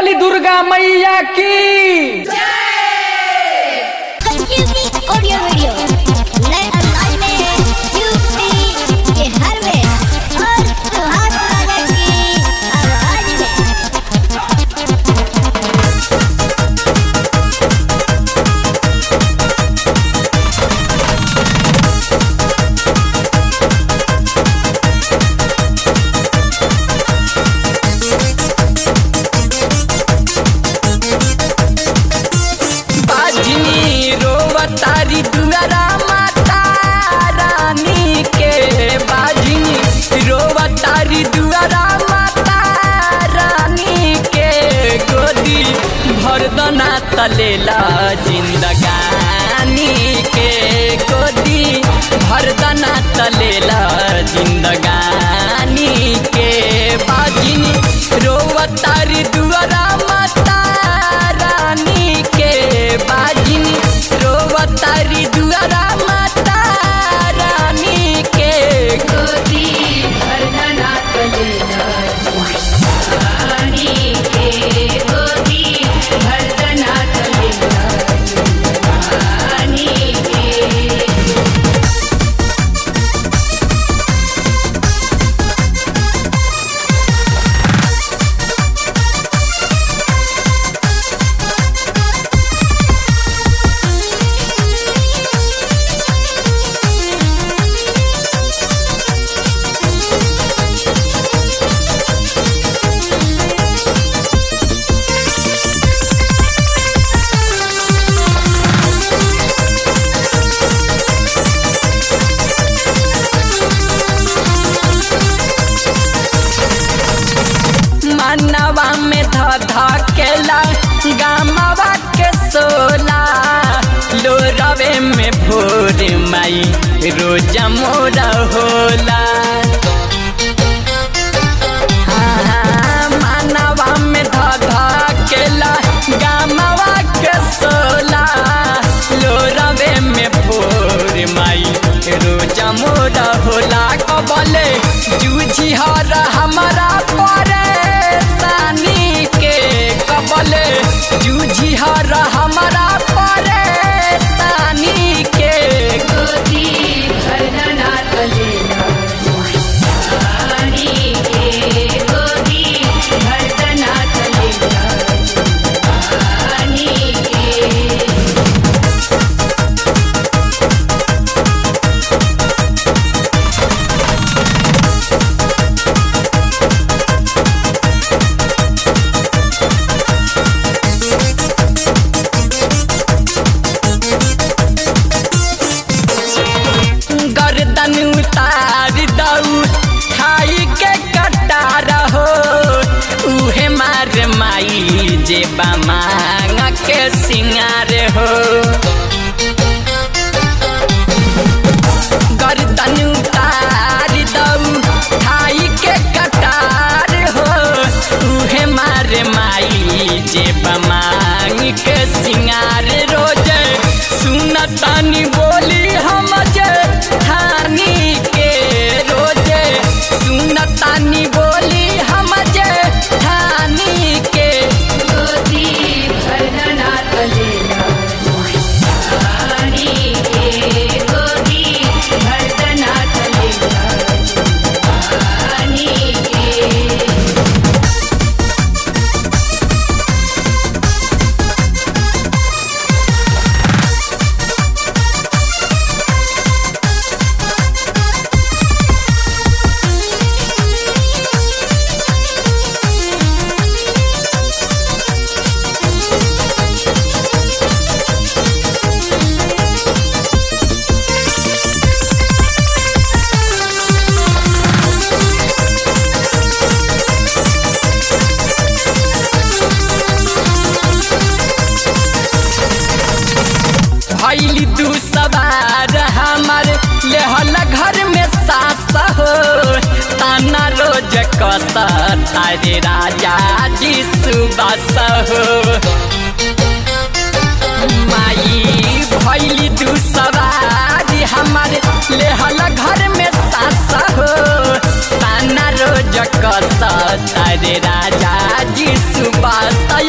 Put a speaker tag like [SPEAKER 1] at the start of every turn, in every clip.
[SPEAKER 1] बोली दुर्गा मैया की
[SPEAKER 2] कंफ्यूजिंग ऑडियो वीडियो नए अंदाज में यूपी बिहार में और सुहाग राजा की आवाज में
[SPEAKER 3] बाजनी रोवतारी दुआरा माता रानी के बाजनी रोवतारी दुआरा माता रानी के गोदी भरदना तलेला जिंदगानी के गोदी भरदना तलेला जिंदगानी के बाजनी रोवतारी दुआरा माता रानी के बाजनी रोवतारी दुआरा माता रानी के गोदी भरदना तलेला रानी के गोदी भरदना तलेला रानी के मनवा में ध धकेला गामवा के सोला लोरवे में भोर माई रोज मोरा होला हाँ, मनवा में ध धकेला गामवा के सोला लोरवे में भोर माई रोज मोरा होला कबले जूझी हर हमारा परेशानी के कबले जूझी हर हमारा परेशानी के गोदी भरना तलेला रानी के गोदी भरना तलेला रानी के गर्दन उतार दऊ खाई के कटार हो उहे मार माई जे मांग के सिंगार हो गर्दन उतार दऊ खाई के कटार हो उहे मार माई जे मांग के सिंगार रोज सुनतानी बोली हम जे थानी के रोजे सुनतानी बोली हम जे थानी के गोदी भरना तलेला रानी के गोदी भरना तलेला रानी के भैली तू सवार हमार लेहल घर में सास हो ताना रोज कस तारे राजा जी सुबास हो माई भैली तू सवार हमार लेहल घर में सास हो ताना रोज कस तारे राजा जी सुबास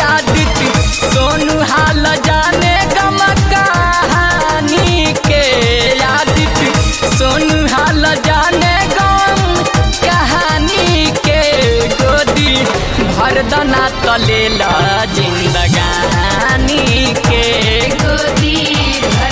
[SPEAKER 3] बदले ला जिंदगानी के
[SPEAKER 4] गोदी